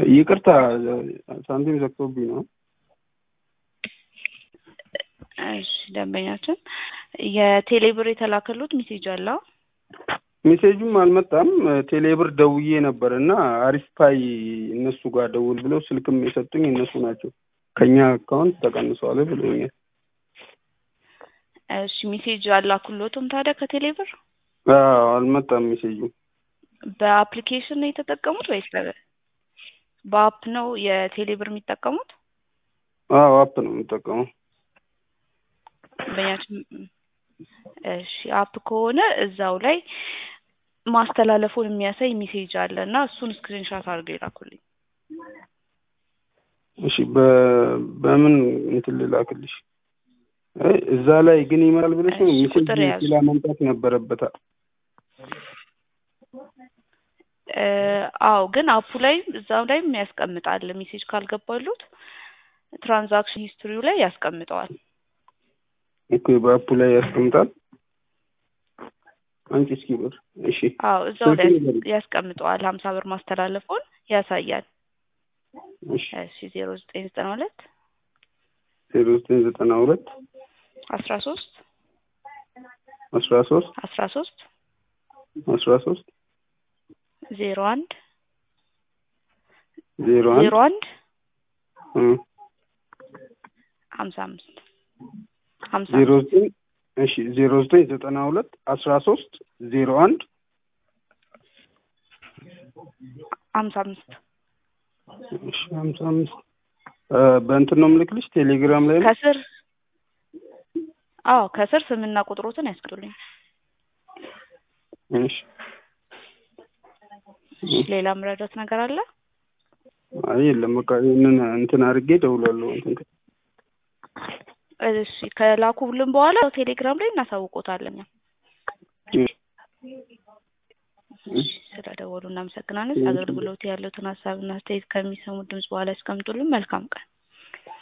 ይቅርታ ሳንቲም ዘግቶብኝ ነው። እሺ ደንበኛችን የቴሌብር የተላከሉት ሜሴጅ አለ? ሜሴጁም አልመጣም። ቴሌብር ደውዬ ነበር እና አሪፍ ፓይ እነሱ ጋር ደውል ብለው ስልክም የሰጡኝ እነሱ ናቸው። ከኛ አካውንት ተቀንሷል ብሎኛል። እሺ ሜሴጅ አላኩሎትም ታዲያ ከቴሌብር? አዎ አልመጣም ሜሴጁ። በአፕሊኬሽን ነው የተጠቀሙት ወይስ በ- በአፕ ነው የቴሌብር የሚጠቀሙት? አዎ አፕ ነው የምጠቀመው። ደንበኛችን እሺ አፕ ከሆነ እዛው ላይ ማስተላለፉን የሚያሳይ ሜሴጅ አለ እና እሱን ስክሪንሻት አድርገው ይላኩልኝ። እሺ በ- በምን እንትን ልላክልሽ? አይ እዛ ላይ ግን ይመራል ብለሽ ነው እሺ፣ ሜሴጅ ቁጥር ያዙ። ሌላ መምጣት ነበረበታል። እ አዎ ግን አፑ ላይ እዛው ላይ ያስቀምጣል። ሜሴጅ ካልገባሉት ትራንዛክሽን ሂስትሪው ላይ ያስቀምጠዋል። ኦኬ በአፑ ላይ ያስቀምጣል። አንቺ እስኪ ብር እሺ አዎ እዛው ላይ ስልክ ንገሪኝ። ያስቀምጠዋል። ሀምሳ ብር ማስተላለፉን ያሳያል። እሺ እሺ ዜሮ ዘጠኝ ዘጠና ሁለት ዜሮ ዘጠኝ ዘጠና ሁለት አስራ ሶስት አስራ ሶስት አስራ ሶስት አስራ ሶስት ዜሮ አንድ ዜሮ አንድ ዜሮ አንድ እ ሀምሳ አምስት ሀምሳ ዜሮ ዘጠኝ እሺ ዜሮ ዘጠኝ ዘጠና ሁለት አስራ ሶስት ዜሮ አንድ ሀምሳ አምስት እሺ ሀምሳ አምስት እ በእንትን ነው የምልክልሽ ቴሌግራም ላይ ነው። ከስር አዎ ከስር ስምና ቁጥሮትን ያስቀምጡልኝ። እሺ እሺ ሌላ ምረዳት ነገር አለ? አይ የለም በቃ ይህንን እንትን አድርጌ እደውላለሁ እንትን ከ- እሺ ከላኩልን በኋላ ቴሌግራም ላይ እናሳውቆታለን። እሺ እሺ ስለደወሉ እናመሰግናለን። አገልግሎት ያሉትን ሀሳብና አስተያየት ከሚሰሙ ድምጽ በኋላ ያስቀምጡልን። መልካም ቀን።